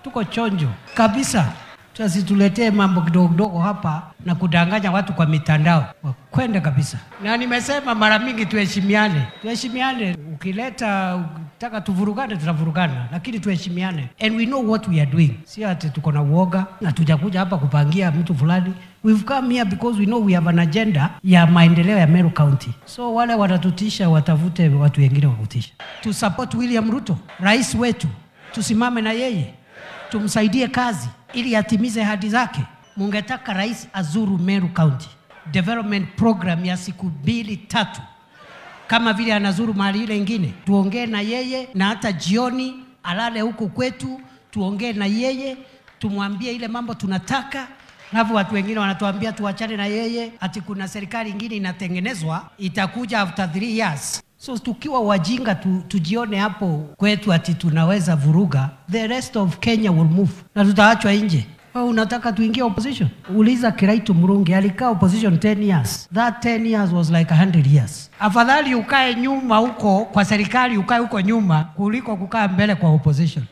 tuko chonjo kabisa. Tusituletee mambo kidogo kidogo hapa na kudanganya watu kwa mitandao, wakwende kabisa. Na nimesema mara mingi, tuheshimiane, tuheshimiane. Ukileta ukitaka tuvurugane, tutavurugana, lakini tuheshimiane, and we know what we are doing. Si ati tuko na uoga na tujakuja hapa kupangia mtu fulani. We've come here because we know we have an agenda ya maendeleo ya Meru County. So wale watatutisha watafute watu wengine wa kutisha. Tusupport William Ruto, rais wetu, tusimame na yeye tumsaidie kazi ili atimize ahadi zake. Mungetaka rais azuru Meru County development program ya siku mbili tatu, kama vile anazuru mahali ile ingine, tuongee na yeye, na hata jioni alale huku kwetu, tuongee na yeye, tumwambie ile mambo tunataka. Alafu watu wengine wanatuambia tuachane na yeye, ati kuna serikali ingine inatengenezwa itakuja after three years. So tukiwa wajinga tu, tujione hapo kwetu ati tunaweza vuruga, the rest of Kenya will move na tutaachwa nje. Wewe unataka tuingie opposition? Uliza Kiraitu Murungi alikaa opposition 10 years. That 10 years was like 100 years. Afadhali ukae nyuma huko kwa serikali, ukae huko nyuma kuliko kukaa mbele kwa opposition.